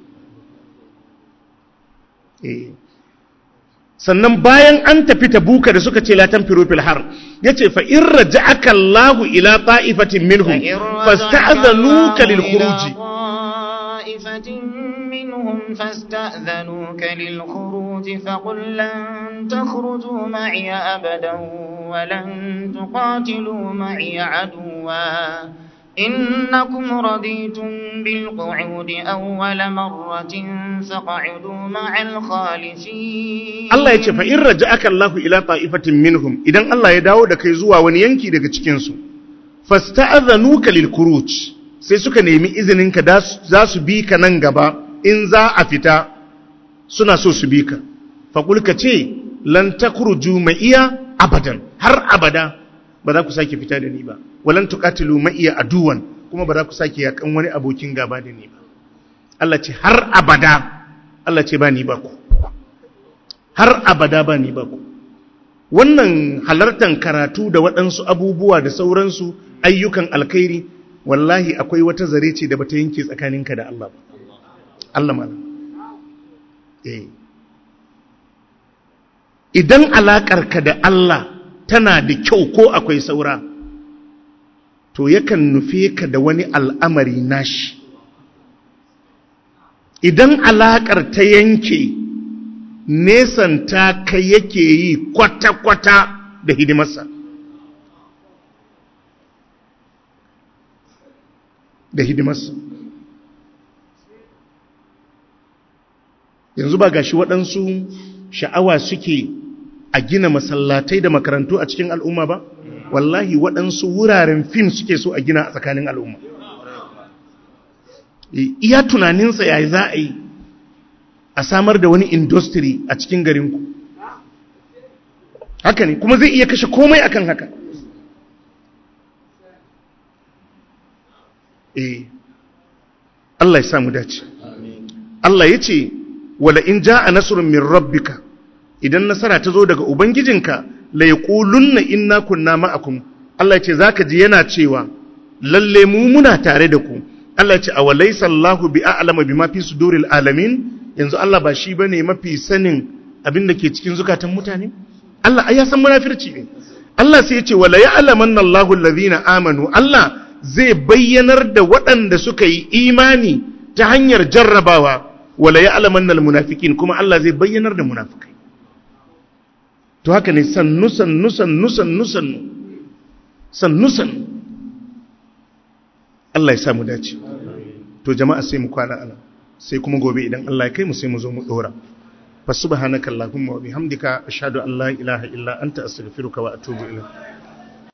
eh sannan bayan an tafi tabuka da suka ce la tanfiru fil har yace fa in raja'aka Allahu ila ta'ifatin minhum فإن رجعك fasta'dhanuka الله lil إلى khuruj طائفة منهم فاستأذنوك للخروج فقل لن تخرجوا معي أبدا ولن تقاتلوا معي عدوا إنكم رضيتم بالقعود أول مرة فقعدوا مع الخالفين Allah yace fa in raja'aka Allahu ila ta'ifatin minhum idan Allah ya dawo da kai zuwa wani yanki daga cikin su fasta'dhanuka lil khuruj sai suka nemi izinin ka za su bi ka nan gaba in za a fita suna so su bi ka faqul ka ce lan takhruju ma'iya abadan har abada ba za ku sake fita da ni ba walan tuqatilu ma'iya aduwan kuma ba za ku sake yakan wani abokin gaba da ni ba Allah ce har abada Allah ce ba ni ba ku har abada ba ni ba ku wannan halartar karatu da waɗansu abubuwa da sauransu ayyukan alkhairi wallahi akwai wata zare ce da bata yanke tsakaninka da Allah ba Allah malam eh idan alaƙarka da Allah tana da kyau ko akwai saura to yakan nufe ka da wani al'amari nashi idan alaƙar ta yanke nesanta ka yake yi kwata-kwata da hidimarsa da hidimarsa yanzu ba gashi waɗansu sha'awa suke a gina masallatai da makarantu a cikin al'umma ba wallahi waɗansu wuraren fim suke so a gina a tsakanin al'umma iya tunaninsa yayi za a yi a samar da wani industry a cikin garinku haka ne kuma zai iya kashe komai akan haka eh Allah ya samu dace Allah ya ce wala in ja'a nasrun min rabbika idan nasara ta zo daga ubangijinka la yaqulunna inna kunna ma'akum Allah ya ce zaka ji yana cewa lalle mu muna tare da ku Allah ya ce awalaysa Allahu bi'a'lamu bima fi suduril alamin yanzu Allah ba shi bane mafi sanin abin da ke cikin zukatan mutane Allah ai ya san munafirci ne Allah sai ya ce wala ya'lamanna Allahu allazina amanu Allah zai bayyanar da waɗanda suka yi imani ta hanyar jarrabawa wala ya'lamanna almunafiqin kuma Allah zai bayyanar da munafikai to haka ne sannu sannu sannu sannu sannu sannu sannu Allah ya sa mu dace to jama'a sai mu kwana ana sai kuma gobe idan Allah ya kai mu sai mu zo mu dora fa subhanaka allahumma wa bihamdika ashhadu an la ilaha illa anta astaghfiruka wa atubu ilayk